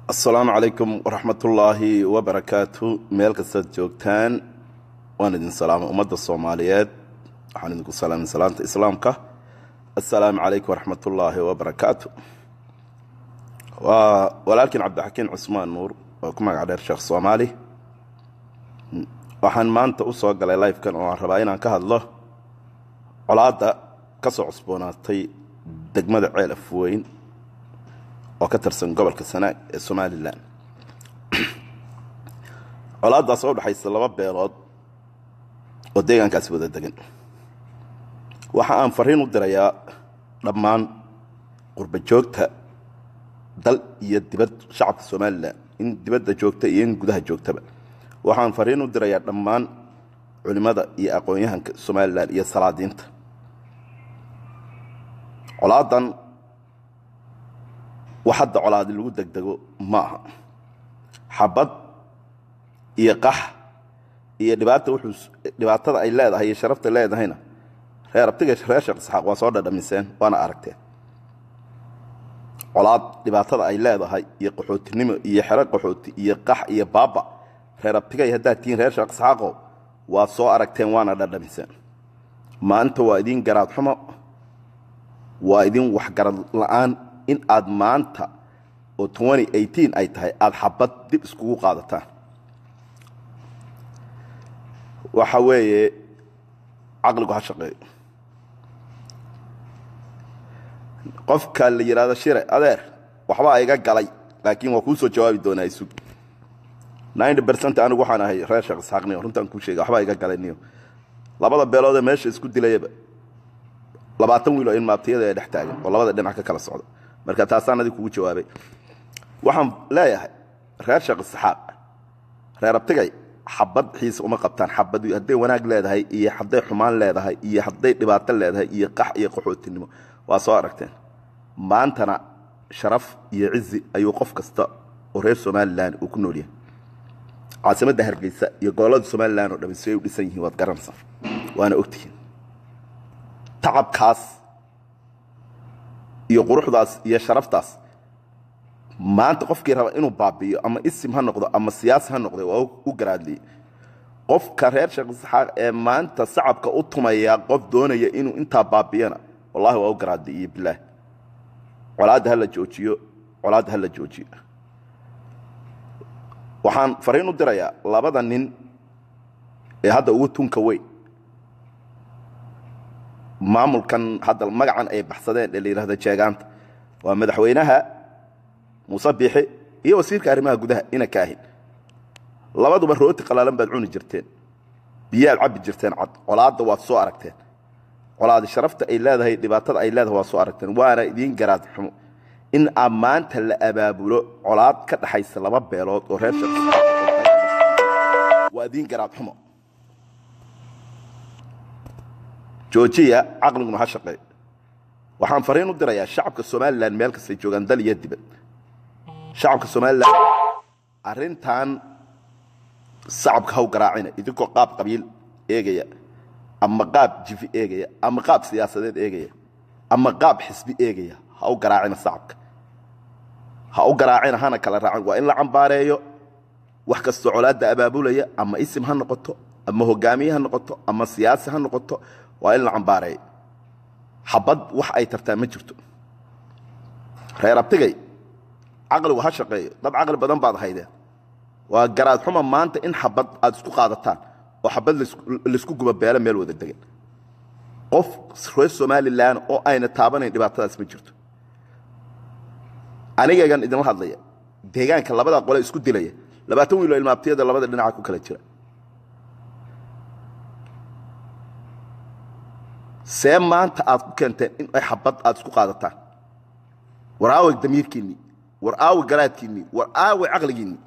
asalaamu calaykum waraxmatullaahi wabarakaatu meel kastaad joogtaan waan idin salaamay ummadda soomaaliyeed waxaan idinku salaamay salaanta islaamka assalaamu calaykum waraxmatullaahi wabarakaatu waa walaalkiin cabdixakiin cusmaan nuur oo ku magac dheer sheekh soomaali waxaan maanta u soo galay lifekan oo aan rabaa inaan ka hadlo colaadda ka soo cusboonaatay degmada ceel afweyn oo ka tirsan gobolka sanaag ee somalilan colaaddaas oo udhexaysa laba beelood oo deegaankaasi wada degan waxa aan fariin u dirayaa dhammaan qurba joogta dal iyo dibad shacabka somalilan in dibadda joogta iyo in gudaha joogtaba waxaan fariin u dirayaa dhammaan culimmada iyo aqoon-yahanka somalilan iyo salaadiinta colaadan wax hadda colaadi lagu degdego ma aha xabad iyo qax iyo dhibaata wuxuu dhibaatada ay leedahay iyo sharafta leedahayna reer abtiga reer sheekh isxaaq waa soo dhadhamiseen waana aragteen colaad dhibaatada ay leedahay iyo qaxootinimo iyo xero qaxooti iyo qax iyo baaba reer abtigay haddaad tihiin reer sheekh isxaaqo waad soo aragteen waana dhadhamiseen maanta waa idiin garaad xumo waa idin waxgarad la'aan in aad maanta oo ay tahay aad xabad dib iskugu qaadataan waxa weeye caqligu ha shaqeeyo qofka la yidhaahdo shire adeer waxbaa iga galay laakiin waa kuu soo jawaabi doonaa isug bercent anigu waxaan ahay reer sheekh isxaaqniyo runtaan kuu sheega waxbaa iga galay niyo labada beeloodee meesha isku dilayaba labaatan wiil oo in maabtiyada ee dhex taagan oo labada dhinac ka kala socda marka taasaan adig kugu jawaabay waxaan leeyahay reer sheekh isxaaq reer abtigay xabad xiisa uma qabtaan xabad hadday wanaag leedahay iyo hadday xumaan leedahay iyo hadday dhibaato leedahay iyo qax iyo qaxootinimo waa soo aragteen maantana sharaf iyo cizi ayuu qof kasta oo reer somalilan uu ku nool yahay caasimadda hargeysa iyo gobollada somalilan oo dhami si ay u dhisan yihiin waad garanaysaa waana ogtihiin tacabkaas iyo quruxdaas iyo sharaftaas maanta qofkii raba inuu baabi'iyo ama isim ha noqdo ama siyaasi ha noqdo waa u garaadliyey qofka reer sheekh isxaaq ee maanta sacabka u tumaya qof doonaya inuu intaa baabiyana wallahi waa u garaadliiyo bilaah colaadda ha la joojiyo colaadda ha la joojiyo waxaan fariin u dirayaa labada nin ee hadda ugu tunka weyn maamulkan hadda magacan ay baxsadeen ee la yidhahdo jeegaanta waa madaxweynaha muuse biixi iyo wasiirka arrimaha gudaha ina kaahin labaduba rooti qalaalan baad cuni jirteen biyaad cabbi jirteen cad colaadda waad soo aragteen colaadi sharafta ay leedahay dhibaatada ay leedahay waad soo aragteen waana idiin garaad xumo in aa maanta la abaabulo colaad ka dhaxaysa laba beelood oo reer waa idiin garaad xumo joojiya caqliguna ha shaqeey waxaan fariin u dirayaa shacabka somalilan meel kastay joogaan dal iyo dibad shacabka somalilan arrintan sacabka haw garaacina idinkoo qaab qabiil eegaya ama qaab jifi eegaya ama qaab siyaasadeed eegaya ama qaab xisbi eegaya ha u garaacina sacabka ha u garaacina hana kala raacin waa in la cambaareeyo wax kastoo colaadda abaabulaya ama isim ha noqoto ama hogaamiye ha noqoto ama siyaasi ha noqoto waa in la cambaareeyo xabad wax ay tartaa ma jirto reer abtigay caqligu ha shaqeeyo dad caqli badan baad haydeen waa garaad xuma maanta in xabad aad isku qaadataan oo xabad laysku guba beelo meel wada degan qof reer somalilan oo ayna taabanayn dhibaatadaas ma jirto anigagan idinla hadlaya deegaanka labada qole isku dilaya labaatan wiilo ilmaabtiyada labada dhinaca ku kala jira see maanta aad ku keenteen in ay xabad aad isku qaadataan war aawe damiirkiinnii war aawe garaadkiinnii war aawe caqligiinnii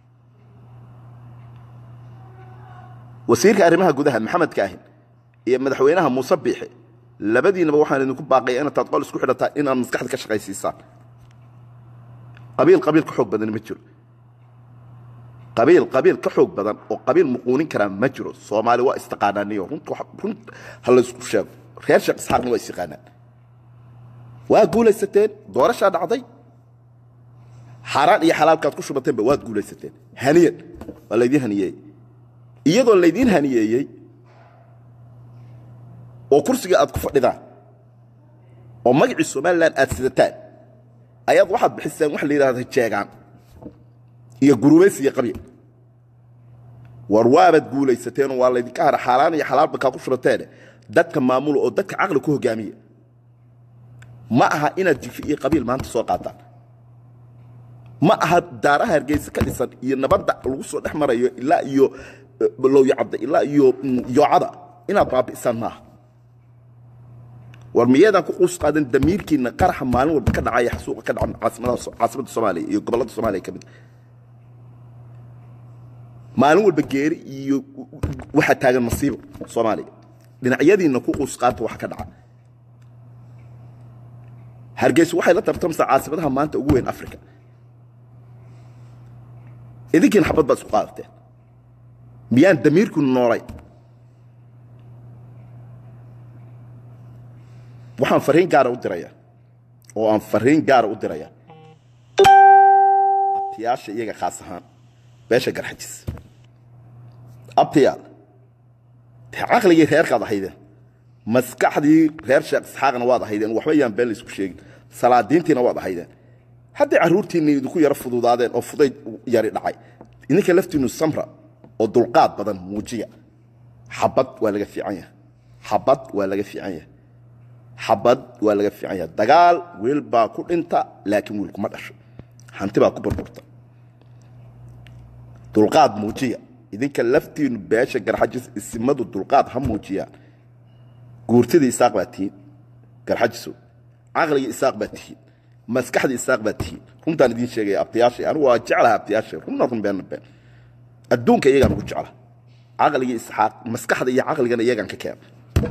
wasiirka arrimaha gudaha maxamed kaahin iyo madaxweynaha muuse biixe labadiinaba waxaan idinku baaqaya inataad qol isku xidhataan inaad maskaxda ka shaqaysiisaan qabiil qabiil ka xoog badan ma jiro qabiil qabiil ka xoog badan oo qabiil muquunin karaa ma jiro soomaali waa istaqaanaaniyo run ha laysku sheego reer sheekh isxaaqna waa is yaqaanaan waa guulaysateen doorashaa dhacday xaaraan iyo xalaalkaad ku shubateenba waad guulaysateen haniyan waa laydiin haniyeeyey iyadoo laydiin haniyeeyey oo kursiga aad ku fadhidaan oo magacii somalilan aad sidataan ayaad waxaad bixiseen waxa la yidhahda jeegaan iyo gurubaysi iyo qabiil war waabaad guulaysateenoo waa laydinka hara xaaraan iyo xalaalba kaa ku shubateene dadka maamula oo dadka caqli ku hogaamiya ma aha inaad jifi iyo qabiil maanta soo qaataan ma aha daaraha hargeysa ka dhisan iyo nabadda lagu soo dhex marayo ilaa iyo lowyacadda ilaa iyo yoocada inaad baabi'isaan maaha war miyaedaan ku quus qaadan damiirkiinna qaraxa maalin walba ka dhacaya xasuuqa ka dhaca caasimadda soomaaliya iyo gobollada soomaaliya ka mid maalin walba geeri iyo waxaa taagan masiibo soomaaliya dhinacyadiinna ku quus qaata waxa ka dhaca hargeysa waxay la tartamsaa caasimadaha maanta ugu weyn africa idinkiina xabad baad isku qaadateen miyaan damiirku noolay waxaan fariin gaara u diraya oo aan fariin gaara u diraya abtiyaasha iyaga khaas ahaan beesha garxajis abtiyaal dee caqligii reerkaad ahaydeen maskaxdii reer sheekh isxaaqna waad ahaydeen waxba yaan been laysku sheegin salaadiintiina waad ahaydeen hadday carruurtiinna idinku yaro fududaadeen oo fudayd yari dhacay idinka laftiinnu samra oo dulqaad badan muujiya xabad waa laga fiican yahay xabad waa laga fiican yahay xabad waa laga fiican yahay dagaal wiil baa ku dhinta laakiin wiil kuma dhasho hanti baa ku burburta dulqaad muujiya idinka laftiinnu beesha garxajis isimadu dulqaad ha muujiyaan guurtidii isaaq baa tihiin garxajisow caqligii isaaq baa tihiin maskaxdii isaaq baa tihiin runtaan idiin sheegaya abtiyaashay anigu waa jeclaha abtiyaashay runna run beenna been adduunka iyagaan ugu jecla caqligii isxaaq maskaxda iyo caqligana iyagaan ka keena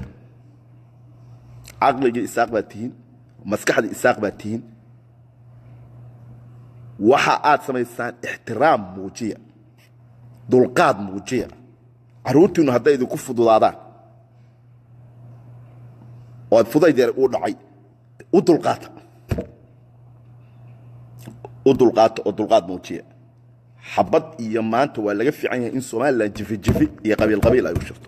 caqligii isaaq baa tihiin maskaxdii isaaq baa tihiin waxa aad samaysaan ixtiraam muujiya dulqaad muujiya carruurtiinnu hadday idinku fududaadaan oo aad fudayd yar uu dhacay u dulqaata u dulqaata oo dulqaad muujiya xabad iyo maanta waa laga fiican yahay in somalilan jifi jifi iyo qabiil qabiil ay u shirto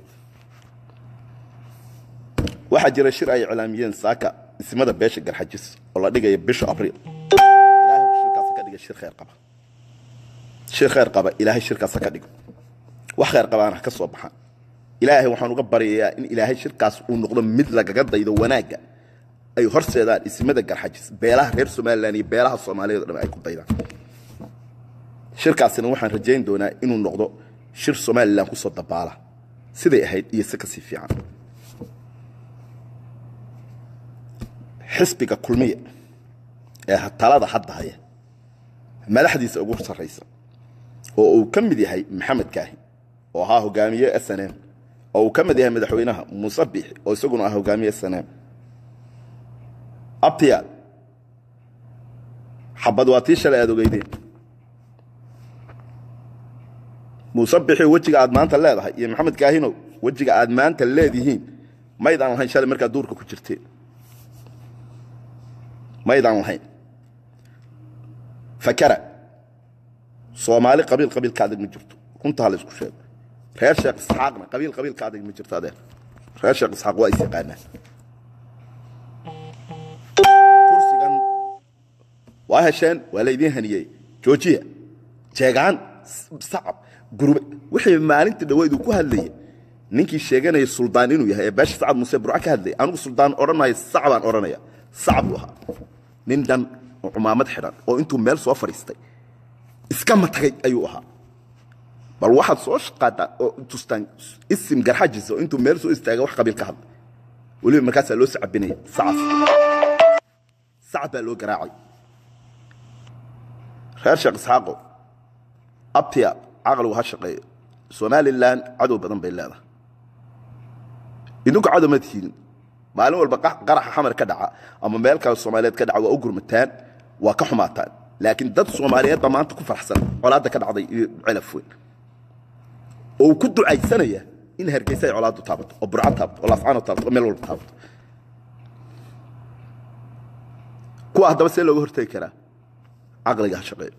waxaa jira shir ay iclaamiyeen saaka ismada beesha garxajis oo la dhigaya bisha abriil ilahay shirkaas ka dhiga shir khayr qaba shir khayr qaba ilaahay shirkaas ka dhigo wax khayr qabaana ka soo baxaan ilaahay waxaan uga baryayaa in ilaahay shirkaas uu noqdo mid lagaga daydo wanaagga ay horseedaan ismada garxajis beelaha reer somalilan iyo beelaha soomaaliyeed o dhan ay ku daydaan shirkaasina waxaan rajayn doonaa inuu noqdo shir somalilan ku soo dabaala siday ahayd iyo si kasii fiican xisbiga kulmiya ee talada hadda haya madaxdiisa ugu sarraysa oo uu ka mid yahay maxamed kaahi oo ahaa hogaamiye s n m oo uu ka mid yahay madaxweynaha muuse biixi oo isaguna ah hogaamiye s n m abtiyaal xabad waa tii shalay aad ogeydeen muuse bixi wejiga aad maanta leedahay iyo maxamed kaahinow wejiga aad maanta leedihiin maydaan lahayn shalay markaad duurka ku jirteen maydaan lahayn fakara soomaali qabiil qabiil ka adag ma jirto runtaa la isku sheego reer sheekh isxaaqna qabiil qabiil ka adag ma jirto adeer reer sheekh isxaaq waa is yaqaanaan kursigan waa hesheen waa laydiin haniyey joojiya jeegaan sacab gurube wixii maalintii dhaweyd uu ku hadlayay ninkii sheeganaya suldaan inuu yahay ee beesha sacad muuse burca ka hadlayay anigu suldaan odhanaya sacbaan odhanaya sacab buu ahaa nin dhan oo cumaamad xidhan oo intuu meel soo fadhiistay iska matagay ayuu ahaa bal waxaad soo shaqaadaa oo tustaan isim garxajis oo intuu meel soo istaaga wax qabiil ka hadlay weliba markaasaa loo sacabinaya sacab sacab baa loo garaacay reer sheekh isxaaqo abtiya caqligu ha shaqeeyo somalilan cadow badan bay leedahay idinku cadow ma tihiin maalin walba qaraxa xamar ka dhaca ama meel kale soomaaliyeed ka dhaca waa u gurmataan waa ka xumaataan laakiin dad soomaaliyeed baa maanta ku farxsan colaadda ka dhacday iyo celaf weyn oo uu ku ducaysanaya in hargeysa ay colaaddu taabato oo burco taabato oo laascaano taabato oo meel walba taabato kuwa haddaba see looga hortegi karaa caqliga ha shaqeeyo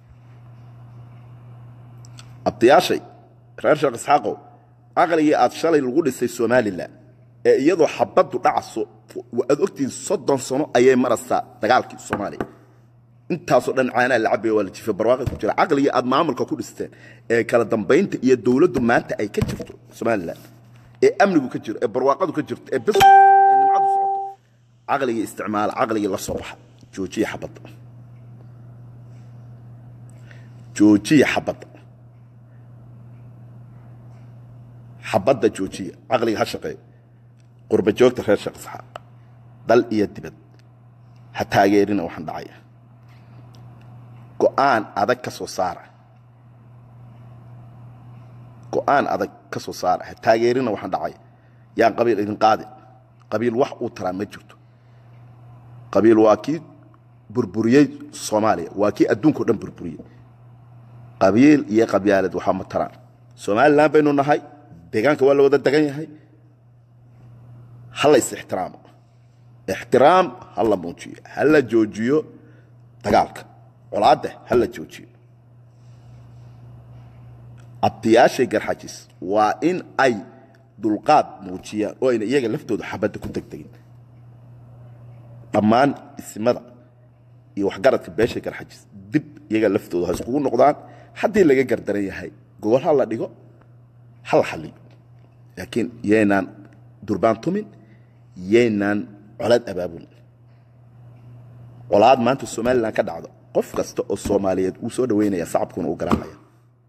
abdiyaashay reer sheekh isxaaqow caqligii aad shalay lagu dhisay somalilan ee iyadoo xabaddu dhacaso aad ogtihiin soddon sano ayay maraysaa dagaalkii soomaaliya intaasoo dhan caanaa la cabaya waa la jifa barwaaqi ku jira caqligii aad maamulka ku dhisteen ee kala dambaynta iyo dowladdu maanta ay ka jirto somalilan ee amnigu ka jiro ee barwaaqadu ka jirto ee bis ee nimcadu socoto caqligii isticmaala caqligii la soo baxa joojiya xabadda joojiya xabadda xabadda joojiya caqliga ha shaqeeyo qurba joogta reer sheekh isxaaq dal iyo dibad ha taageerina waxaan dhacaya go'aan adag ka soo saara go'aan adag ka soo saara ha taageerina waxaan dhacaya yaan qabiil idin qaadin qabiil wax uu taraa ma jirto qabiil waa kii burburiyey soomaaliya waa kii adduunka o dhan burburiyey qabiil iyo qabyaalad waxaa ma taraan somalilan baynu nahay deegaanka waa la wada degan yahay ha la is ixtiraamo ixtiraam ha la muujiyo ha la joojiyo dagaalka colaadda ha la joojiyo abdiyaashay garxajis waa in ay dulqaad muujiyaan oo ayna iyaga laftooda xabadda ku degdegin dhammaan isimada iyo waxgaradka beesha garxajis dib iyaga laftooda ha iskugu noqdaan haddii laga gardaran yahay gogol ha la dhigo ha la xalliyo laakiin yaynaan durbaan tumin yaynaan colaad abaabulin colaad maanta somalilan ka dhacdo qof kasta oo soomaaliyeed wuu soo dhaweynaya sacabkuna u garaacaya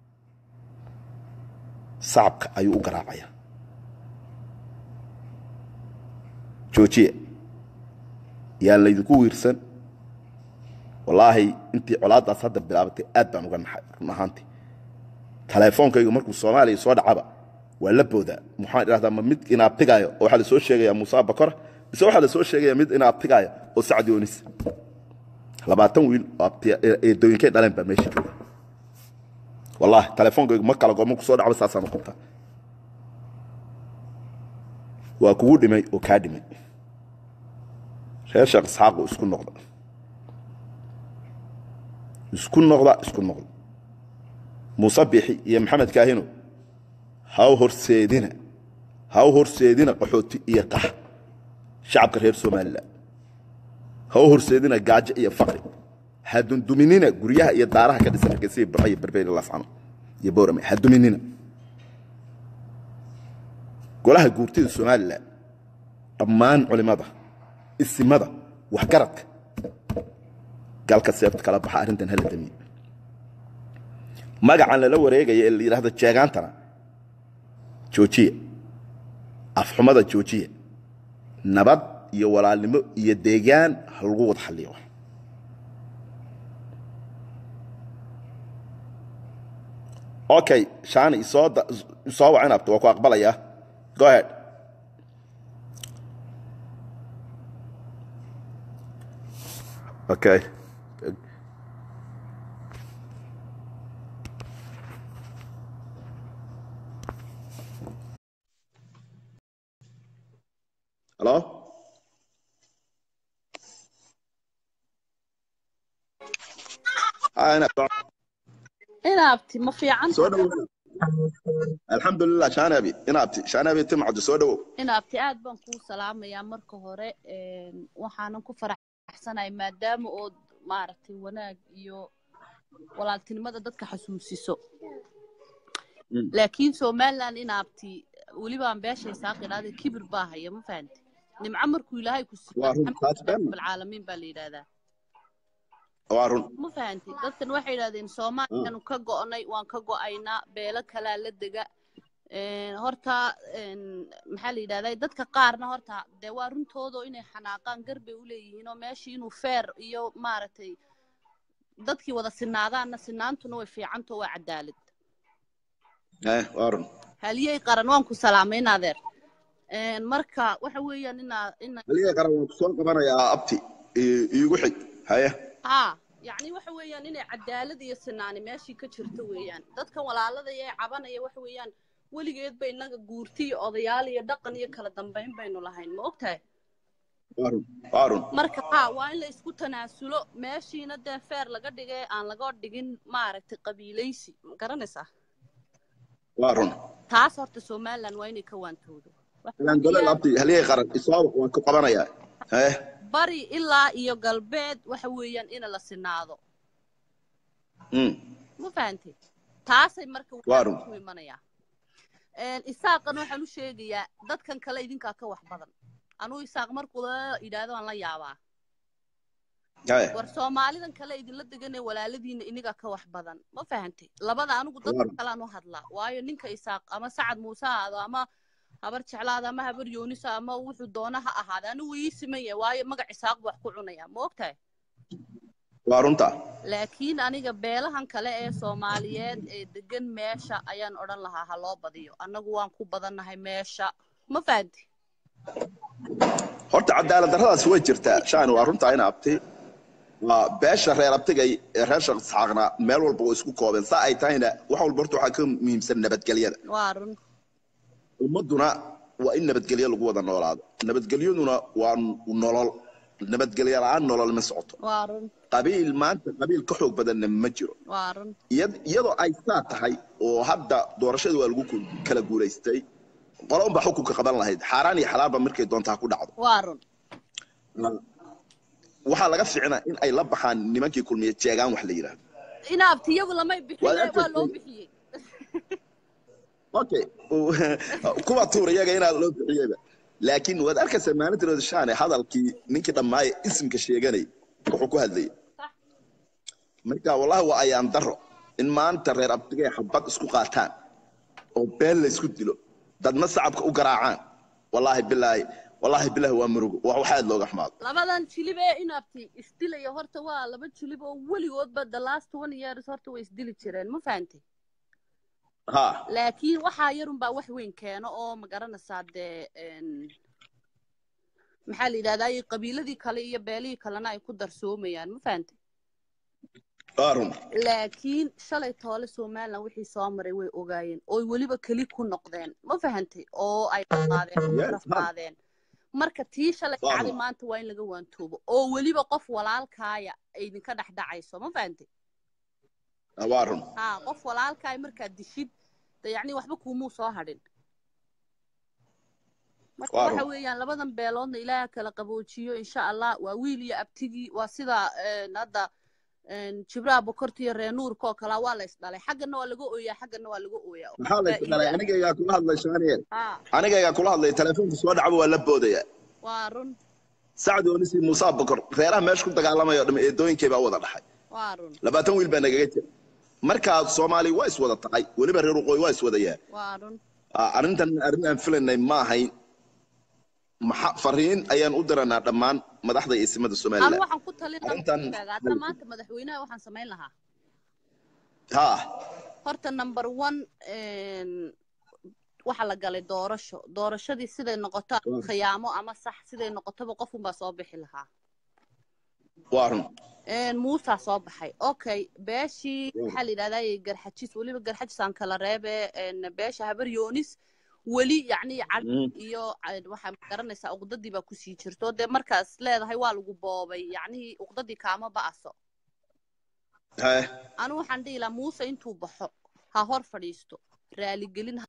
sacabka ayuu u garaacaya joojiya yaan laydinku wiirsan wallaahi intii colaaddaas hadda bilaabatay aad baan uga naxay run ahaantii taleefoonkaygu markuu soomaaliya soo dhacaba waa la boodaa muxaan idhahdaa ma mid inaabtigaayo oo waxaa la soo sheegayaa muusa bakora mise waxaa la soo sheegayaa mid inaabtigaayo oo sacdi onis labaatan wiil oo eedooyinkay dhaleen baa meesha jooga wallaahi taleefoonkaygu ma kala goor markuu soo dhacba saasaan u qabtaa waa kugu dhimay oo kaa dhimay reer sheekh isxaaqu isku noqda isku noqda isku noqda muuse bixi iyo maxamed kaahino haw horseedina haw horseedina qaxooti iyo qax shacabka reer somalilan haw horseedina gaajo iyo faqri ha dunduminina guryaha iyo daaraha ka dhisan hargeysa iyo burco iyo berberi lascano iyo boorame ha duminina golaha guurtida somalilan dhammaan culimada isimada waxgaradka galka seefta kala baxa arrintan hala damiye magacan lala wareegaya ee la yidhahdo jeegaantana joojiya afxumada joojiya nabad iyo walaalnimo iyo deegaan ha lagu wada xalliyo okay shaani isoo isoo wac inabto waa ku aqbalayaa go ahead okay Hello? Hi, Anna. inaabti ma fiican Soo dhawow. Alxamdulilah, Shaanabi. Inaabti. Shaanabi timcadu soo dhawow. inaabti aad baan kuu salaamayaa marka hore een, waxaanan ku faraxsanahay maadaama ood maaragtay wanaag iyo walaaltinimada dadka xasuusiso Mm. laakiin somaliland inaabti welibaan beeshay saaqidhaada kibir baa haya ma fahanti nimco markuu ilaahay ku Waa run, taas been ma. bilcaalamiin baa la yidhaahdaa Waa run. ma fahanti dadkan waxay yidhahdeen soomaaliyaanu ka go'nay waan ka go'aynaa beelo kalaa la dega Een, horta een, maxaa la yidhahdaa dadka qaarna horta dee waa runtoodo inay xanaaqaan garbay u leeyihiin oo meeshii inuu feer iyo maaragtay dadkii wada sinaadaanna sinaantuna way fiicantao waa cadaalad Eh, waa run. haliyey qaran waan ku salaamay in adeer Een, marka waxa weeyaan inaa ina Aliga qaran waan ku soo qabanayaa abti. I- Iigu xig. Haya. haa yacni waxa weeyaan inay cadaalad iyo sinaani meeshii ka jirto weeyaan dadkan walaalada ee cabanaya waxa weeyaan weligeed ba innaga guurti iyo odayaal iyo dhaqan iyo kala dambayn baynu lahayn ma ogtahay waa run waa run marka ha waa in la isku tanaasulo meeshiina dee feer laga dhigay aan laga dhigin maaragtay qabiilaysi ma garanaysaa waa run taas horta somaliland waa inay ka waantoodo Waxa ilaan gole weeyaan, labti haligay qaran isoo waan ku qabanayaa eh bari ilaa iyo galbeed waxa weeyaan in la sinaado mm ma fahantay taasay marka Waa run. ku imanayaa Een, isaaqan waxaan u sheegayaa dadkan kale idinkaa ka wax badan anuu isaaq markuu la yidhaahdo aan la yaabaa eh war soomaalidan kale idinla deganee walaaladiina iniga ka wax badan ma fahantay labada anigu dadka Waaw. kalean u hadlaa waayo ninka isaaq ama sacad muuse ha ahaado ama habar jeclaada ama habar yoonisa ama wuxuu doona ha ahaada anigu ii siman yahay waayo magac isaaq buu wax ku cunaya ma ogtahay waa runta laakiin aniga beelahan kale ee soomaaliyeed ee degan meesha ayaan odhan lahaa ha loo badiyo annagu waan ku badannahay meesha ma fahanti horta cadaalad darradaas way jirtaa shaan waa runtaa in abti waa beesha reer abtigay ee reer shaq isxaaqna meel walba waa isku koobeen saa ay tahayna wax walba horta waxaa ka muhiimsan nabadgelyada waa run ummadduna waa in nabadgelyo lagu wada noolaado nabadgelyaduna waa nolol nabadgelyo la-aan nolol ma socoto waa run qabiil maanta qabiil ka xoog badanna ma jiro waa run iyad- iyadoo ay saa tahay oo hadda doorashadii waa lagu ku- kala guulaystay qolo unbaa xukunka qaban lahayd xaaraan iyo xalaalba markay doontaa ku dhacdo waa run waxaa laga ficnaa in ay la baxaan nimankii kulmiye jeegaan wax la yidhaahdo inaabtiyagu lamay bixiye Waa waa loo arkaysa- bixiyey okay kuwa tuur iyaga inaa loo bixiyeyba laakiin waad arkaysaa maalintiroda shaane hadalkii ninkii dhammaaye isimka sheeganay wuxuu ku hadlayay Sax. marka wallahi waa ayaan daro in maanta reer abdigay xabad isku qaataan oo been la isku dilo dadna sacabka u garaacaan wallaahi bilaahi wallaahi bilaahi waa murugo waa wax aad looga xumaado labadan jilib ee inaabti isdilaya horta waa laba jilib oo weligoodba the last one years horta way isdili jireen ma fahantay ha laakiin waxaa yarunbaa wax weyn keeno oo ma garanaysaa dee een, maxaa la yidhahdaa qabiiladii kale iyo beelihii kalena ay ku darsoomayaan ma fahantay waa run laakiin shalay toole somaliland wixii soo maray way ogaayeen oo weliba keli ku noqdeen ma fahantay oo ay qaadeen oo Yes, garaf ma'am. qaadeen marka tii shalay Waaw. dhacday maanta waa in laga waantoobo oo weliba qof walaalkaaya ay idinka dhex dhacayso ma fahantay waa run ha qof walaalkaaya markaad dishid de yacni waxba kuumuu soo hadhin marka Waa waxa run. weeyaan labadan beeloodna ilaaha kala qaboojiyo insha allah waa wiil iyo abtigii waa sida een, hadda een, jibraha bokorta iyo reer nuurka oo kalaa waa la isdhalay xaggana waa laga ooyaa xaggana waa laga ooyaa maxaa la isdhalay anigaygaa kula hadlay shaaniye ha anigaygaa kula hadlay telefoonka soo dhacba waa la boodaya waa run sacd oonisi muusa bokor reeraha meesha ku dagaalamaya oo dham eedooyinkay baa wada dhaxay waa run labaatan wiil baa nagaga jira markaa soomaali waa iswada tahay weliba reer waqooyi waa iswadayaa waa run Ah, arrintan arrin aan filaynay ma ahayn maxa fariin ayaan u diranaa dhammaan madaxda iyo isimada anu somaliland waxaan ku talin Arrintan- lahaa hadda maanta madaxweynaha waxaan samayn lahaa ha horta number one een, waxa la galay doorasho doorashadii siday noqoto Waaw. khiyaamo ama sax siday noqotoba qofunbaa soo bixi lahaa waa run Een, muusaa soo baxay okay beeshii Waaw. maxaa la yidhahdaa garxajis weliba garxajis aan kala reebe een, beesha habar yoonis weli yacni cad Mm. iyo een, waxaa garanaysaa uqdadii baa kusii jirto dee markaas leedahay waa lagu boobay yacnihii uqdadii kaama ba'aso Hee, anu waxaan dhihi lahaa muuse intuu baxo ha hor fadhiisto raaligelin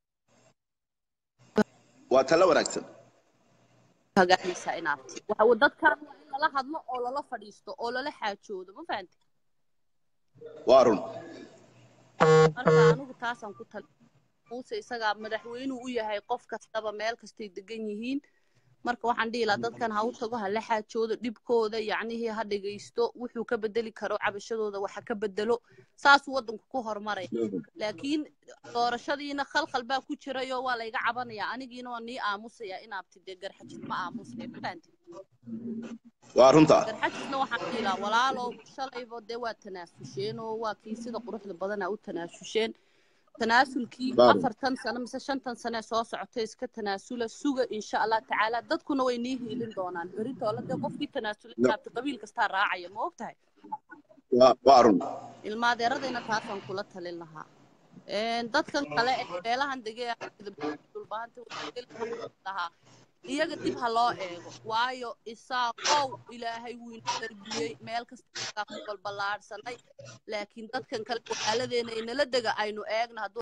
waa tala wanaagsan hagaagaysaa inaabti waxa uu dadkan waa in lala hadlo oo lala fadhiisto oo lala xaajoodo ma fahanti waa run marka anigu taasaan ku tali muuse isagaa madaxweynuu u yahay qof kastaba meel kastay degan yihiin marka waxaan dhihi lahaa dadkan ha u tago ha la xaajoodo dhibkooda yacnihii ha dhegaysto wuxuu ka bedeli karo cabashadooda waxa ka bedelo saasuu waddanku ku horumaraya laakiin doorashadiina khalkhal baa ku jirayoo waa layga cabanayaa anigiina waa nii aamusaya inaabti dee garxajis ma aamusaya ma fahanti waa runta garxajisna waxaan dhihi lahaa walaalow shalayba dee waa tanaafusheen oo waa kii sida quruxda badana u tanaafusheen tanaasulkii Baaru. afartan sano mise shantan sane soo socotay iska tanaasula suga insha allah tacaala dadkuna way nii hiilin doonaan beritoole dee qofkii tanaasula No. inaabti qabiil kastaa raacaya ma ogtahay waa waa run ilmaadeeradayna taasaan kula talin lahaa Een, dadkan kale ee meelahan degee dhulbaanta lahaa iyaga dib ha loo eego waayo isaaqow ilaahay wuu ina darbiyey meel kasta ku balballaadhsanay laakiin dadkan kale walaaladeena inala dega aynu eegna hadduu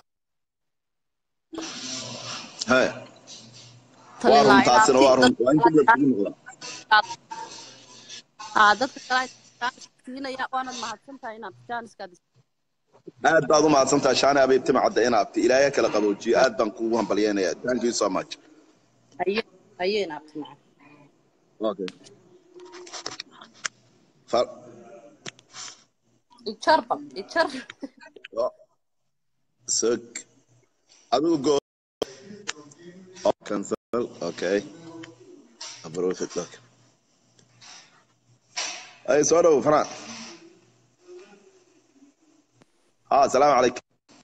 Haya. waa run taasina waa run waa in dib la isugu noqdaa haa dadka kale aynu jaanis siinaya waanad mahadsantahay inaad jaaniskaad aad baad u mahadsantahay shaani abiib tima cadda in abti ilaahay kala qaboojiyo aad baan kuugu hambalyeynaya thank you so much ayeen abti macaan okay Fa- ijarba ijar oh, sug adigu go oh, cancel okay approve it look ay soo dhow fanaan ha asalaamu calaykum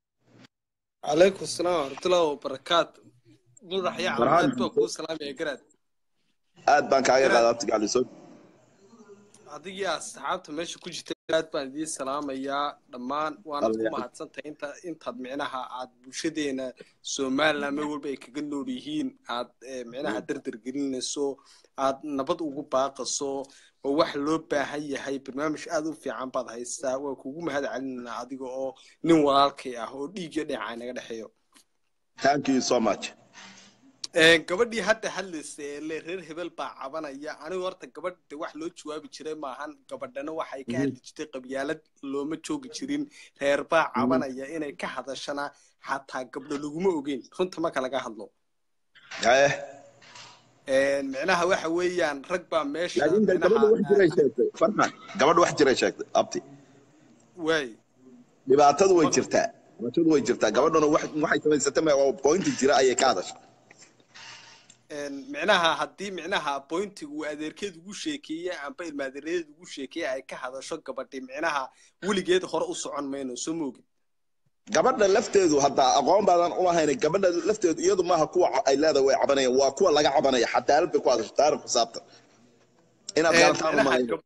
عليكم السلام ورحمة الله وبركاته مدح يا مرحبا. عماد بكو سلام يا قراد aad baan kaaga qaadaa abti gacli soo adiga iyo asxaabta meesha ku jirta aad baan idiin salaamayaa dhammaan waana ku Alla- mahadsantahay inta intaad micnaha aad bulshadeena somaliland meel walba ay kaga nool yihiin aad eh, micnaha dardar gelinayso aad nabad ugu baaqaso oo wax loo baahan yahay barnaamij aad u fiican baad haystaa waa kugu mahad celinaa adiga oo nin walaalkay ah oo dhiig iyo dhinacay naga dhexeeyo thank you so much Een, gabadhii hadda hadlaysa ee le reer hebel baa cabanaya anigu horta gabadh de wax loo jawaabi jiray maahan gabadhana waxay ka hadli jirtay qabyaalad looma joogi jirin reer baa cabanaya inay ka hadashana xataa gabdho laguma ogeyn runta marka laga hadlo haye Een, micnaha waxa weeyaan rag baa meesha laakiin de gabadha wax jiray sheegtay farxan gabadha wax jiray sheegtay abti waay dhibaatadu way jirtaa dhibaatadu way jirtaa gabadhuna wax- waxay samaysatay ma oo pointi jira ayay ka hadashay Een, micnaha haddii micnaha bointiga uu adeerkeed ugu sheekeeye amba ilmaadeeradeed ugu sheekeeye ay ka hadasho gabadhi micnaha weligeed hore u socon mayno soo moogin gabadha lafteedu hadda aqoon baadan u lahayn gabadha lafteedu iyadu maaha kuwa ay leedahay way cabanayaan waa kuwa laga cabanaya cadaalad bay ku hadashay taariikh xisaabtan inaad garataan u malayn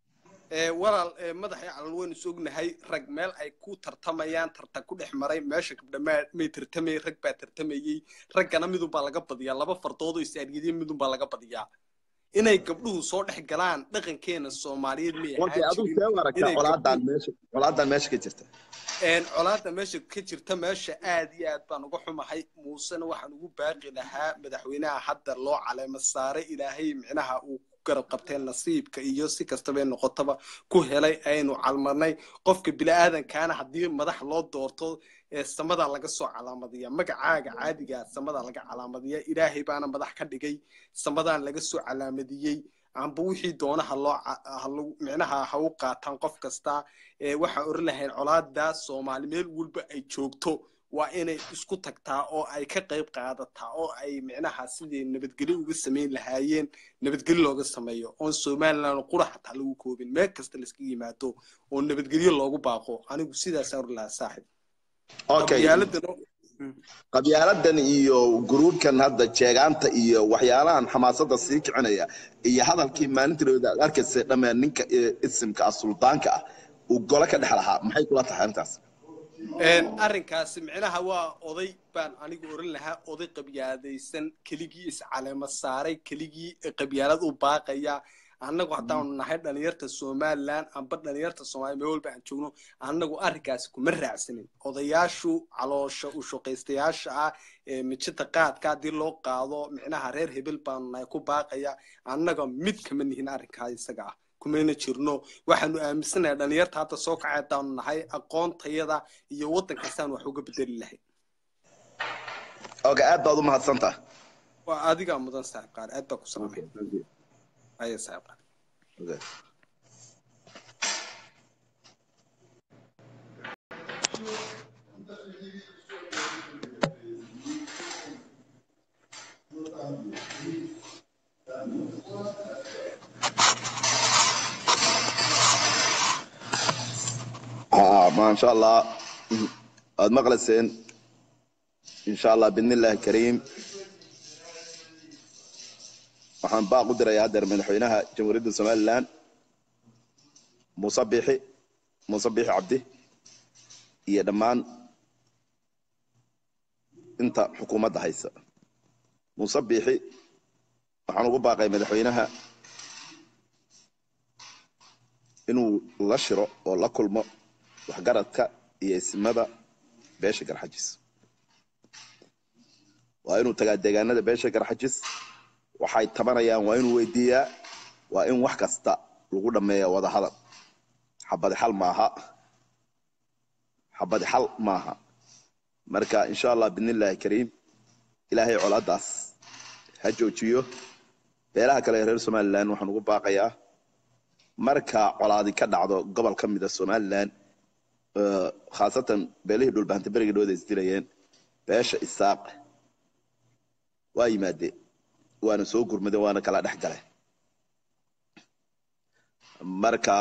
walaal ee, madaxii calal waynu is ognahay rag meel ay ku tartamayaan tartan ku dhex maray meesha gabdha ma- may tartamayay rag baa tartamayey raggana midunbaa laga badiyaa laba fardood oo is-aadgideen midunbaa laga badiyaa inay gabdhuhu soo dhex galaan dhaqankeena soomaaliyeed may okay ahaan adigu jirin see u aragtaa inay colaadan gabdhuhu- meesha colaadan meesha ka jirta een colaadda meesha ka jirta meesha aad iyo aad baan uga xumahay muusena waxaan ugu baaqi lahaa madaxweynaha hadda loo caleemo saaray ilaahay micnaha uu ku garab qabtee nasiibka iyo si kastabay noqotaba ku helay aynu calmarnay qofka bini'aadankaana haddii madax loo doorto ee samadaa laga soo calaamadiya magacaaga caadiga samadaa laga calaamadiya ilaahay baana madax ka dhigay samadaan laga soo calaamadiyey amba wixii doona ha loo ca- ha lagu- micnaha ha u qaataan qof kasta ee waxaan oran lahayn colaada soomaali meel walba ay joogto waa inay isku tagtaa oo ay ka qayb qaadataa oo ay micnaha sidii nabadgelyo uga samayn lahaayeen nabadgelyo looga sameeyo oon somaliland qura xataa lagu koobin meel kasta layska yimaado oo nabadgelyo loogu baaqo anigu sidaasaan oran lahaa saaxib okay qabyaaladana qabyaaladan iyo gruubkan hadda jeegaanta iyo waxyaalahan xamaasadda sii kicinaya iyo hadalkii maalintirooda aad arkaysa dhammaan ninka ee isimka ah suldaanka ah uu gole ka dhex lahaa maxay kula tahay arrintaas Een, arrinkaasi micnaha waa oday baan anigu oran lahaa oday qabyaaladaysan keligii iscaleemo saaray keligii qabyaalad u baaqaya annagu haddaanu nahay dhalinyarta somaliland amba dhalinyarta soomaaliya meel walba aan joogno annagu arrinkaasi kuma raacsanin odayaashu caloosha u shaqaystayaasha ah ee mijita qaadka haddii loo qaado micnaha reer hebel baanu nahay ku baaqaya annaga mid kama nihin arrinkaa isaga ah kumayna jirno waxaanu aaminsanahay dhalinyarta hadda soo kacay haddaanu nahay aqoontayada iyo waddankaasaan wax uga bedeli lahay okay aad baad u mahadsantaha waa adigaa mudan saaxiib qaar aad baa ku salaamay aya saaxiib qaar Okay. آه ما شاء الله aad maqlayseen insha allah bidnillahi kariim waxaan baaq u dirayaa haddeer madaxweynaha jamhuuriyadda somaliland muuse biixi muuse biixi cabdi iyo dhammaan inta xukuumadda haysa muuse biixi waxaan ugu baaqay madaxweynaha inuu la shiro oo la kulmo waxgaradka iyo ismada beesha garxajis waa inuu tagaa deegaanada beesha garxajis waxay tabanayaan waa inuu weydiiyaa waa in wax kasta lagu dhammeeya wada hadal xabadi xal maaha xabadi xal maaha marka insha allah bidnillaahi kariim ilaahay colaadaas ha joojiyo beelaha kale ee reer somalilan waxaan ugu baaqayaa marka colaadi ka dhacdo gobol ka mida somalilan khaasatan beelihii dhulbahanta berigii dhawada isdilayeen beesha isaaq waa yimaadeen waana soo gurmadeen waana kala dhex galeen marka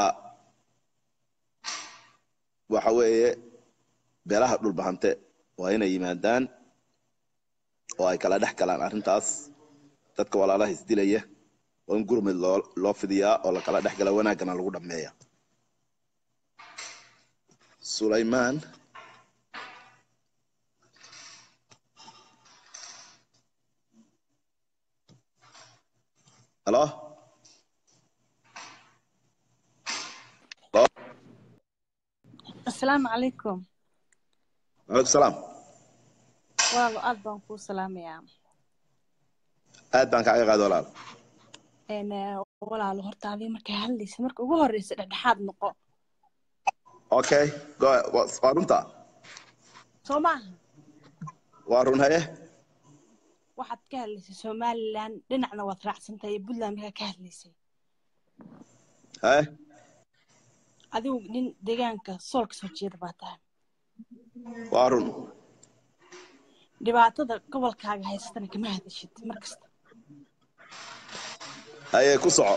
waxa weeye beelaha dhulbahante waa inay yimaadaan oo ay kala dhex galaan arrintaas dadka walaalaha isdilaya oo in gurmud loo loo fidiyaa oo la kala dhex gala wanaaggana lagu dhammeeya sulaymaan halo asalaamu calaykum calaykum salaam walaalo aad baan kuu salaamayaa aad baan kaaga qaada walaal Een, eh, walaalo horta adii markay hadlaysa marka ugu horreysa dhexdhexaad noqo okay go waa waa runta soo maaha waa run haye waxaad ka hadlaysay somalilan dhinacna waad raacsantahay iyo puntland markaa ka hadlaysay haye adigu nin deegaanka sool ka soo jeeda baa tahay waa run dhibaatada gobolkaaga haysatana kama hadashid markasta haye ku soco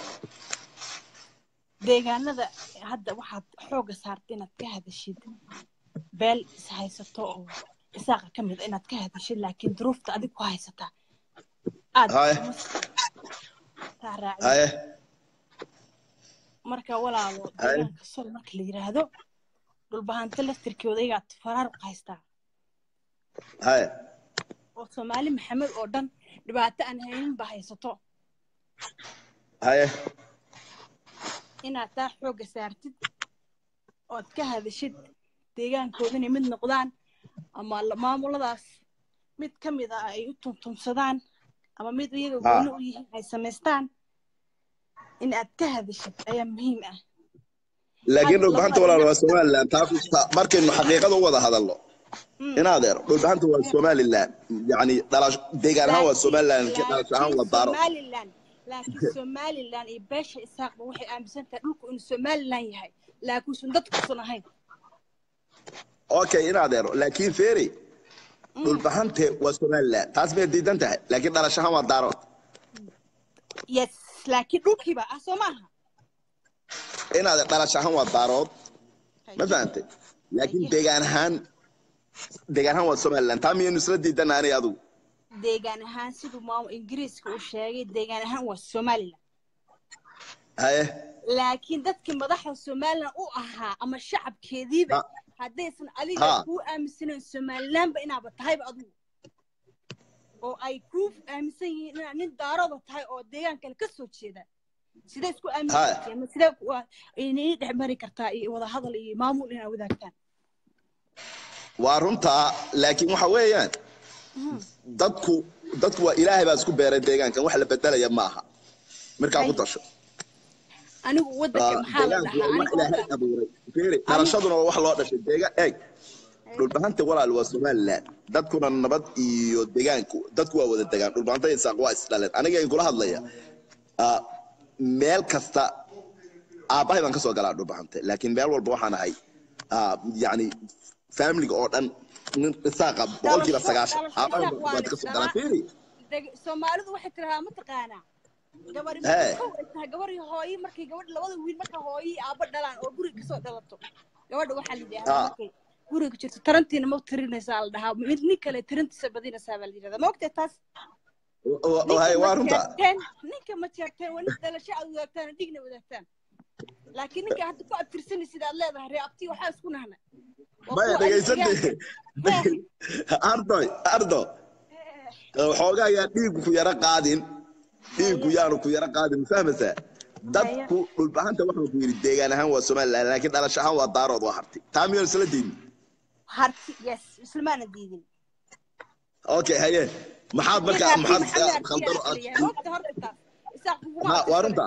deegaanada hadda waxaad xooga saartay inaad ka hadashid beel is haysato oo isaaqa ka mid a inaad ka hadashid laakiin duruufta adig ku haysataa aad Haye. uma taa raacin haye marka walaalo Haye. deegaanka sol marka la yidhaahdo dhulbahante laftirkooda ayagaa faraaruq haystaa haye oo soomaali maxamed oo dhan dhibaato aan haynin ba haysato haye inaad taa xooga saartid ood ka hadashid deegaankooda inay mid noqdaan ama la- maamuladaas mid ka mid a ay u tuntumsadaan ama mid iyaga Ha. gooni u yihiin ay samaystaan in aad ka hadashid ayaa muhiim ah laakiin Hadda dhulbahanta labada walaal waa dhinac- somalilan taa ta- markaynu xaqiiqada u wada hadalno Mm. in adeer dhulbahanta waa somalilan yani dhalash deegaan ahaan waa Laakiin- somalilan laakiin dhalash ahaan laakiin waa daaro somalilan laakiin somalilan iyo beesha isaaqba waxay aaminsan tahay dhulku inuu somalilan yahay laakiinsun dadkuusan ahayn okay in adeero laakiin feeri dhulbahante waa somalilan taas bay diidan tahay laakiin dhalash ahaan waa daaro yes laakiin dhulkiiba ah soo maaha in adeer dhalash ahaan waa daarood ma fahantay laakiin deegaan ahaan deegaan ahaan waa somalilan taa miyaynu isla diidana aniga adigu deegaan ahaan siduu maamul ingiriiska uu sheegay deegaan ahaan waa somalilan haye laakiin dadkii madaxda somalilan u ahaa ama shacabkeediiba Ha. haddaysan adiga Ha. kuu aaminsanayn somalilanba inaaba tahayba adigu oo ay kuu aaminsan yihiin inaad nin daarada tahay oo deegaan kale ka soo jeeda sidee isku aamin Ha. kartaa ama sidee ku- inay dhex mari kartaa iyo wada hadal iyo maamul inaad wadaagtaan waa runtaa laakiin waxa weeyaan dadku dadku waa ilaahay baa isku beeray deegaankan wax la bedelaya maaha markaa ku Hay. tasho anigu wadanka maxaa la deegaanku waa dhahaa wax aniga ilaahay abuuray Fiiri, dhalashaduna waa wax loo dhashay deegaan eeg dhulbahanta walaal waa somalilan dadkuna nabad iyo deegaanku dadku waa wada degaan dhulbahanta iyo isaaq waa isdhaleen aniga in kula hadlaya ah, meel kasta aabbahay baan ka soo galaa dhulbahante laakiin meel walba waxaan ahay ah, yacni familiga oo dhan nin isaaqa boqolkiiba Dhalasho- sagaashan dhalasho aabbahay isaaq waa baan la ka soo galaa isdhalaa. fiiri Deg- soomaalidu waxay tiraahdaa ma taqaanaa gabari Hee. markay kow ay tahay gabar iyo hooyo markay gabadha labada wiil marka hooyo iyo aabbo dhalaan oo guriga kasoo dhalato gabadha waxaa la yidhahdaa Ah. markay guriga jirto tarantiina ma tirinaysaa la dhahaa mid nin kale tarantiisa badinaysaa baa la yidhahdaa ma ogtay taas Wa- Ninka waay, ma waa runta jeerteen ninka ma jeerteen waa nin dhalasho aad wadaagtaan oo dhigna wadaagtaan laakiin ninka hadda ku abtirsanaysid aad leedahay ree abti waxaa isku nahna Waa maya kuwa ay dhegaysante deegaanka- ardoy ardo Eh, waxoogaa ayaa dhiigu ku yaro qaadin dhiiggu yaanu ku yaro qaadin ma fahmaysaa dadku dhulbahanta waxaan ku yidhi deegaan ahaan waa somaliland laakiin dhalasho ahaan waa daarood waa harti taa miyaan isla diidin harti yes islamaana diidin okay haye maxaad marka maxaad khaldan Ha, waa runta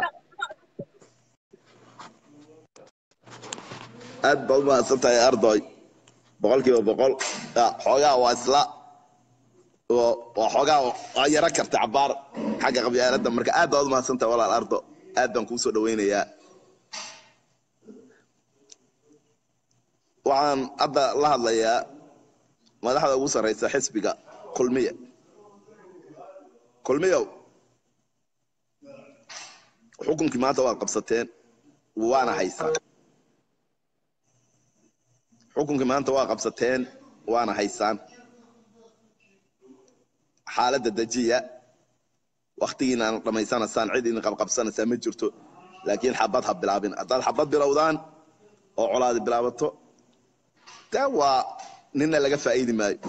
aad baad umahadsan tahay ardoy boqolkiiba boqol Ah, xoogaa waa isla oo- waa xoogaa waa yaro karta cabaar xagga qabyaaladda marka aad baad umahadsan tahay walaal ardo aad baan kuu soo dhawaynayaa waxaan hadda la hadlayaa madaxda ugu sarreysa xisbiga kulmiya kulmiyow xukunkii maanta waad qabsateen waana haysaan xukunkii maanta waa qabsateen waana haysaan xaaladda dejiya waktigiina aan dhammaysanaysaan cid idin qabqabsanaysaa ma jirto laakiin xabad ha bilaabin haddaad xabad bilowdaan oo colaadi bilaabato taa waa nina laga faa'iidi maayo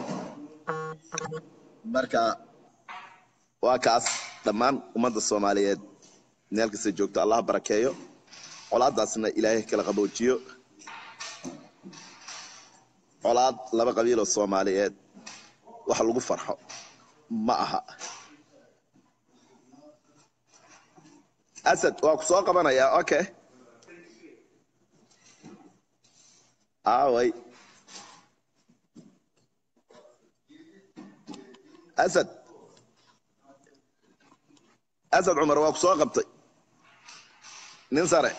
marka waa kaas dhammaan ummadda soomaaliyeed meel kasta joogto allah barakeeyo colaadaasna ilaahay kala qaboojiyo colaad laba qabiiloo soomaaliyeed wax lagu farxo ma aha asad waa ku soo qabanayaa okay aaway asad asad cumar waa ku soo qabtay nin sare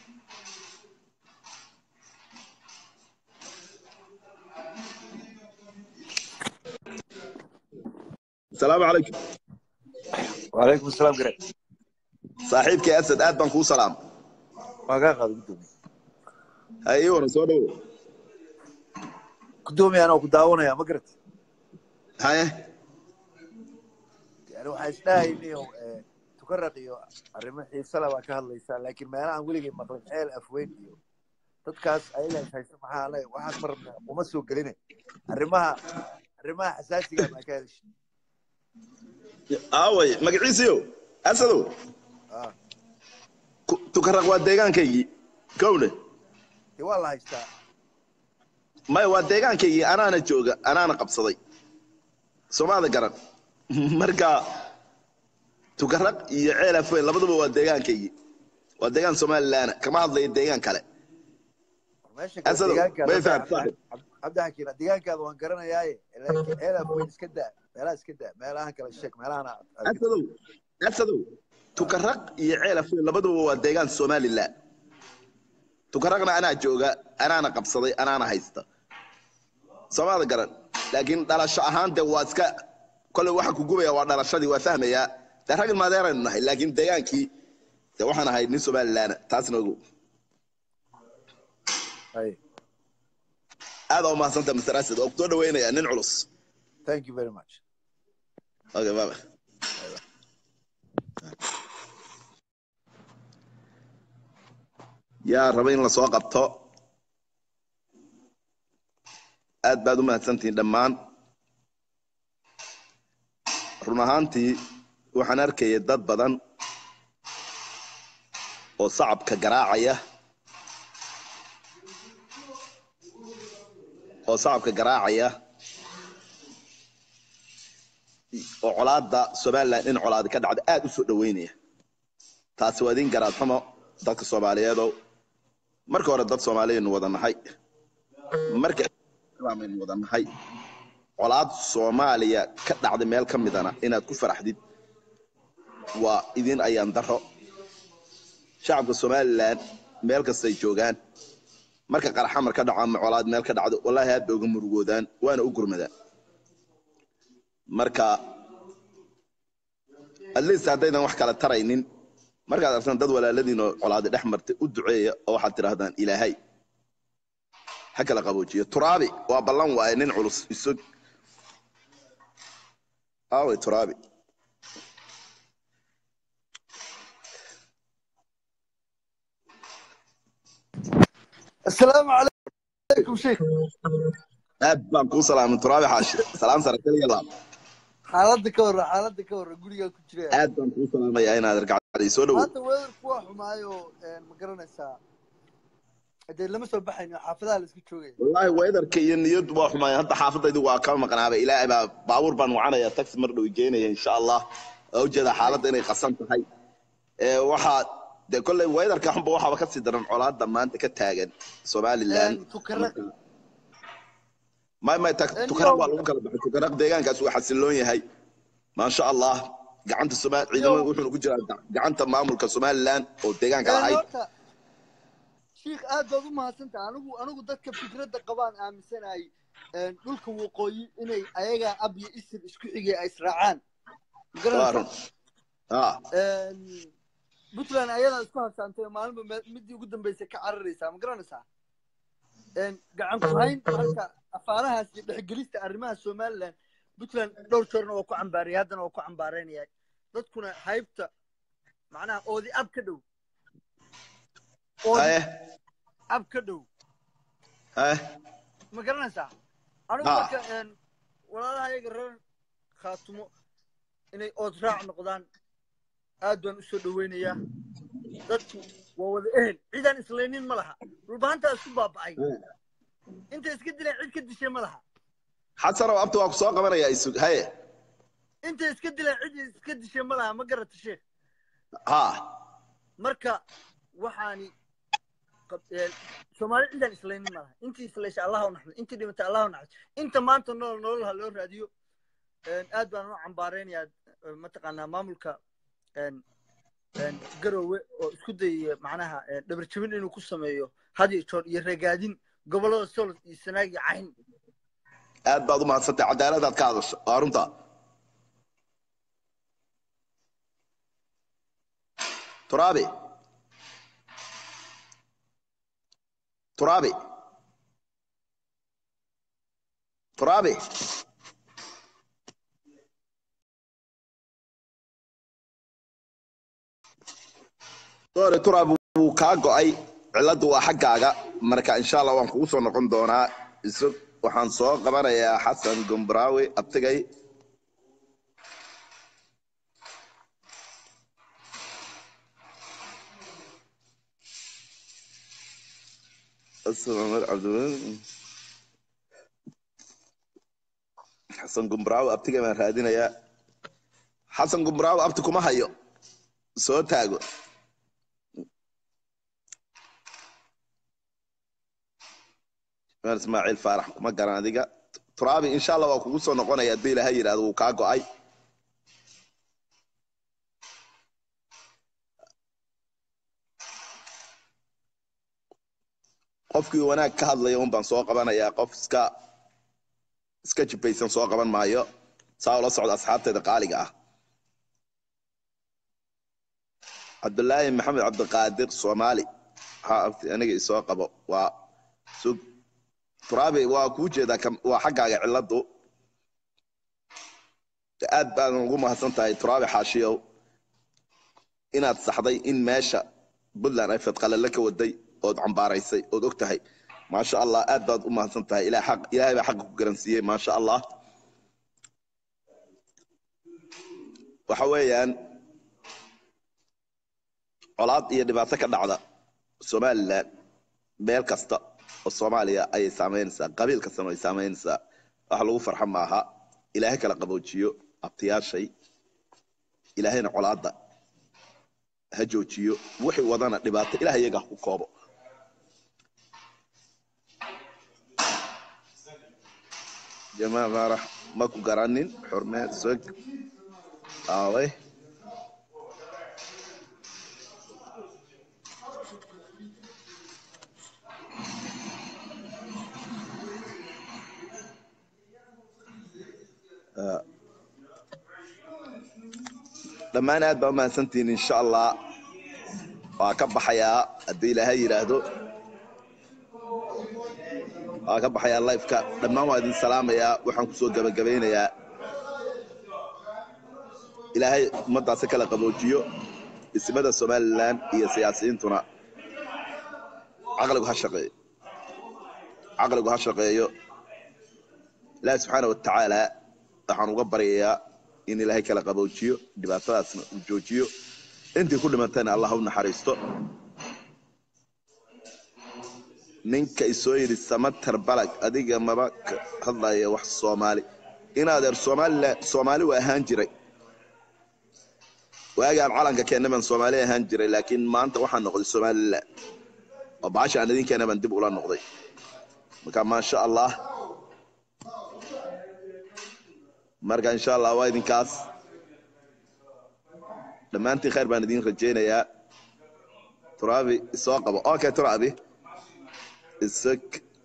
asalaamu calaykum وعليكم السلام قريب saaxiibkii asad aad baan kuu salaam ما قاعد قدومي ha ii waran soo dhawow قدومي انا وكداونا يا مقرت haye يعني waxaa isdhahay inuu tukaraq iyo arrimo xiisala baa ka hadlaysaa laakiin meelahan weligay maqlin ceel afweyn iyo dadkaas ayaga is haysta maxaa le waxaas ma rabna uma soo geline arrimaha arrimaha xasaasiga baa ka hadashay aaway magaciisiyo asadow ah ku- tukaraq waa deegaankaygii kowne dee waa la haystaa maya waa deegaankaygii anaana jooga anaana qabsaday soomaada garan marka tukaraq iyo ceel afweyn labaduba waa deegaankaygii waa deegaan somalilaana kama hadlayo deegaan kale meesha Asado, deegaankaada way fahamtay. cabdi xakiin deegaankaada waan garanayaaye laakiin ceel afweyn iska daa meelaha iska daa meelahan kale sheeg meelahan asadow asadow tukaraq iyo ceel afweyn labaduba waa deegaan somalilan tukaraqna anaa jooga anaana qabsaday anaana haysta soomaada garan laakiin dhalasho ahaan de waa iska kolley waxa ku gubaya waa dhalashadii waa fahmayaa de rag ilmaadeeraynu nahay laakiin deegaankii de waxaan ahay nin somalilaana taasna ogow hay aad aa umahadsanta mr asad oo kusoo dhaweynaya nin culus thank you very much okay baba yaa raba in lasoo qabto aad baad u mahadsantihiin dhammaan run ahaantii waxaan arkaya dad badan oo sacabka garaacaya oo sacabka garaacaya oo colaadda somalilan in colaadi ka dhacda aad u soo dhaweynaya taasi waa idin garaad xumo dadka soomaaliyeedow marka hore dad soomaaliyaynu wada nahay marka islaambaynu wada nahay colaad soomaaliya ka dhacda meel ka midana inaad ku faraxdid waa idin ayaan daro shacabka somalilan meel kastay joogaan marka qaraxamar ka dhaco ama colaad meel ka dhacdo wallaahi aad bay uga murugoodaan waana u gurmadaan marka at least haddaydan wax kala taraynin markaad artaan dad walaaladiin oo colaadi dhex martay u duceeya oo waxaad tidhaahdaan ilaahay ha kala qaboojiyo turaabi waa ballan waaye nin culus isog aaway turaabi السلام عليكم شيخ aad baan kuu salaamay turaabi xaashi salaam sare kaliya laab xaaladda ka warra xaaladda ka warra gurigaa ku jira aad baan kuu salaamayaa inaad argacday soo dhowow maanta weerarku waa xumaayo ma garanaysaa dee lama soo baxayno xaafadaha la iska joogaya wallaahi weedarka iyo niyadu waa xumaay hadda xaafadaydu waa ka maqnaaba ilaahay baa baabuur baan wacanaya taxi mar dhow geynaya insha allah waa ujeedaa xaaladda inay qasan tahay ee waxaa dee kolley weedarka xunba waxaaba kasii daran colaadda maanta ka taagan somaliland tukaraq may may ta- Eh, tukaraq niyow. waa lagu kala baxay tukaraq deegaankaas waa xasiloon yahay maasha allah gacanta somal ciidamada wuxuuna ku jiraa ga- gacanta maamulka somaliland oo deegaanka lahayd horta shiikh aad baad u mahadsantaha anigu anigu dadka fikradda qabaan aaminsanahay dhulka waqooyi inay ayagaa ab iyo isir isku xigay ay israacaan ma waa run garanaysaa ah puntland ayadaa isku habsaantay oo maalinba me- midii ugu dambeysay ka cararaysaa ma garanaysaa gacan ku hayn marka afaarahaas iyo dhexgelista arrimaha somaliland puntland dhowr jeerna waa ku cambaarayay haddana waa ku cambaaraynaya dadkuna haybta macnaha oodi ab ka dhow oodi eh ab ka dhow eh ma garanaysaa anigu Ah. marka een, walaalaha ayaga reer khaatumo inay ood raac noqdaan aad baan usoo dhaweynayaa dadku waa wada ehel cidaan islaynin ma laha dhulbahantaa isku baaba'ay intay iska dileen cid ka dishay ma laha xasanow abta waa ku soo qabanaya isug haye intay iska dileen cid iska dishay ma laha ma garata sheekh ha marka waxaani qab- ee, soomaali cidaan islaynin ma laha intii islaysha allah u naxdo intii dhimatay allah u naxdo inta maanta nool nololha loo raadiyo een, aad baan u cambaaraynayaa ee, mataqaanaa maamulka een, een, garowe oo isku dayaya macnaha ee, dhabar jabin inuu ku sameeyo had iyo joor iyo ragaadin gobollada sool iyo sanaag iyo cayn aad baad u mahadsantay cadaaladaad ka hadasho waa runta turaabi turaabi turaabi doore turaabi wuu kaa go'ay cilladdu waa xaggaaga marka insha allah waan kugu soo noqon doonaa isu waxaan soo qabanayaa xasan gombraawi abtigay Asalaamaaleykum, Cabdiweli. xasan gombraawi abtigay baan raadinayaa xasan gombraawi abti kuma hayo soo taago meel ismaaciil faarax kuma garan adiga turaabi insha allah waa kugu soo noqonaya haddii ilaahay yidhahdo wuu kaa go'ay qofkii wanaag ka hadlaya un baan soo qabanayaa qof iska iska jibaysan soo qaban maayo saa ula socda asxaabteeda qaaliga ah cabdulaahi maxamed cabdiqaadir soomaali ha abti aniga isoo qabo waa sug turaabi waa kuu jeedaa kam- waa xaggaaga cilladdu aad baan ugu mahadsan tahay turaabi xaashiyow inaad saxday in meesha puntland ay fadqalale ka waday ood cambaaraysay ood og tahay maasha allah aad baad u mahadsan tahay ilaah xaq ilaahay baa xaqa ku garansiiyey maasha allah waxa weeyaan colaad iyo dhibaato ka dhacda somaliland meel kasta oo soomaaliya ayay saamaynaysaa qabiil kastana ay saamaynaysaa wax lagu farxa maaha ilaahay kala qaboojiyo abtiyaashay ilaahayna colaadda ha joojiyo wixii wadana dhibaato ilaah iyaga ha ku koobo jamaa faarax ma ku garanin xurmeed sog aaway dhammaan aad baa umahadsantihiin insha allah waa ka baxayaa haddii ilaahay yidhaahdo waa ka baxayaa lifeka dhammaan waa idin salaamayaa waxaan kusoo gabagabaynayaa ilaahay ummaddaasi kala qaboojiyo ismada somaliland iyo siyaasiyiintuna caqligu ha shaqeeyo caqligu ha shaqeeyo ilaahi subxaana watacaala waxaan uga baryayaa in ilaahay kala qaboojiyo dhibaatadaasna uu joojiyo intii ku dhimatayna allah u naxariisto ninka isoo yidhi samatar balag adiga maba ka hadlaya wax soomaali inaadeer soomaalila soomaali waa ahaan jiray waagaan calanka keena baan soomaali ahaan jiray laakiin maanta waxaan noqday somaliland oo baasha aan idinkeena baan dib ula noqday marka maasha allah marka insha allah waa idinkaas dhammaantiin khayr baan idin rajaynayaa turabi isoo qabo okay turabi isag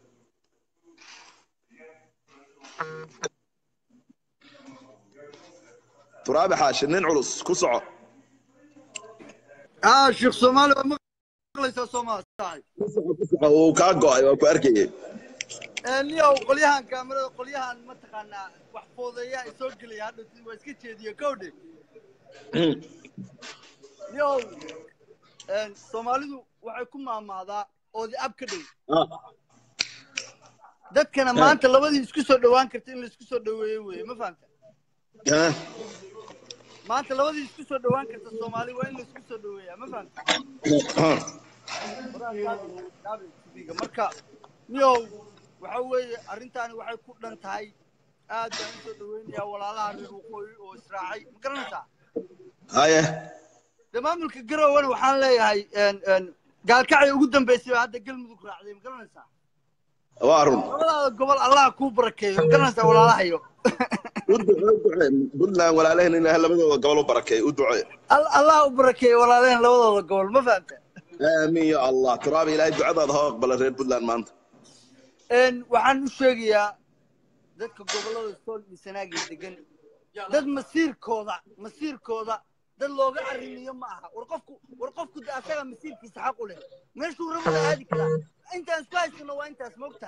turaabi xaashi nin culus ku soco اه شيخ صومالي مقليس صومال صاحب ku soco ku soco wuu kaa go'ay waa ku arkayay niyow qolyahan kaamirada qolyahan mataqaanaa wax foodeeya ay soo gelaya hadha waa iska jeediye kowdhe niyow soomaalidu waxay ku maamaadaa oodi ab ka dhow dadkana maanta labadii isku soo dhowaan karta in laisku soo dhoweeyo weye ma fahamta Ha? maanta labadii isku soo dhowaan karta soomaali waa in laisku soo dhoweeyaa ma fahamta marka niyow waxa weeye arrintaani waxay ku dhan tahay aad baan usoo dhaweynayaa walaalaha reer waqooyi oo israacay ma garanaysaa haye dee maamulka garowana waxaan leeyahay gaalkacay ugu dambeysay baa hadda galmudug raacday ma garanaysaa waa run labadaada gobol allah kuu barakeeyo ma garanaysaa walaalahayo u ducee u ducee puntland walaalaheen in ilaahay labadooda gobol u barakeey u ducee Al- allah u barakeeyo walaalaheen labadooda gobol ma fahamta aamiin ya allah turaabi ilaahay ducadaada ha aqbala reer puntland maanta Een, waxaan u sheegayaa dadka gobollada sool iyo sanaagii degan dad masiirkooda masiirkooda dad looga arrimiyo ma aha war qofku war qofku de asaga masiirkiisa xaq u leh meeshuu rabada aadi karaa intaan isku haysano waa intaas mogtaa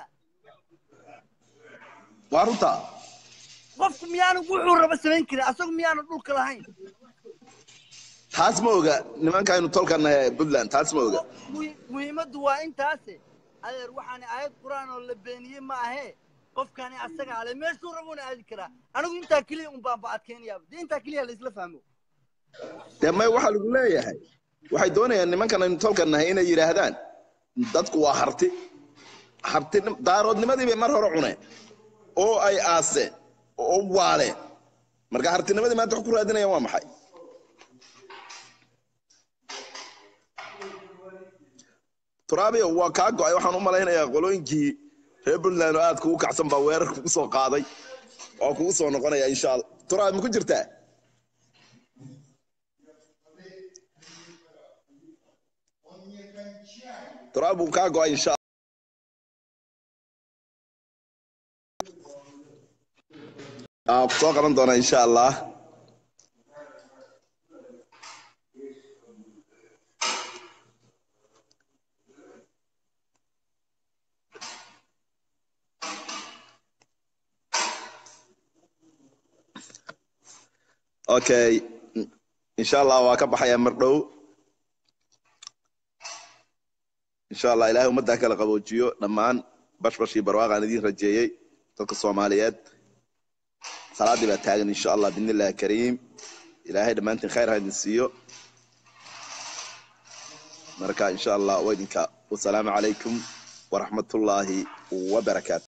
waa runta qofku miyaanu wuxuu raba samayn karin asagu miyaanu dhulka lahayn taas ma oga nimankaynu tolkana puntland taas ma oga Muhi- muhiimaddu waa intaase adeer waxaani aayad qur-aan oo la beeniyey ma ahee qofkani asaga ale meeshuu rabuuna aadi karaa anigu intaa keliya un baan bacad keenayaa dee intaa keliya laisla fahmo dee may waxaa lagu leeyahay waxay doonayaan nimankan aynu tolkan nahay inay yidhaahdaan dadku waa harti harti daaroodnimadii bay mar hore cuneen oo ay aaseen oo waaleen marka hartinimadii maanta wax ku raadinayaan waa maxay turaabiyo waa kaa go'ay waxaan u malaynayaa qolooyinkii reer puntland oo aad kugu kacsan baa weerar kugu soo qaaday oo kugu soo noqonaya insha allah turaabi ma ku jirtaa turaab buu kaa go'ay insha aa ku soo qaban doonaa insha allah okay insha allah waa ka baxayaa mar dhow insha allah ilaahay ummaddaa kala qaboojiyo dhammaan bashbashii barwaaqaan idiin rajeeyey dadka soomaaliyeed salaaddii baa taagan insha allah bidni illahi kariim ilaahay dhammaantiin khayr ha idin siiyo marka insha allah waa idinka wasalaamu calaykum waraxmatullaahi wabarakaatu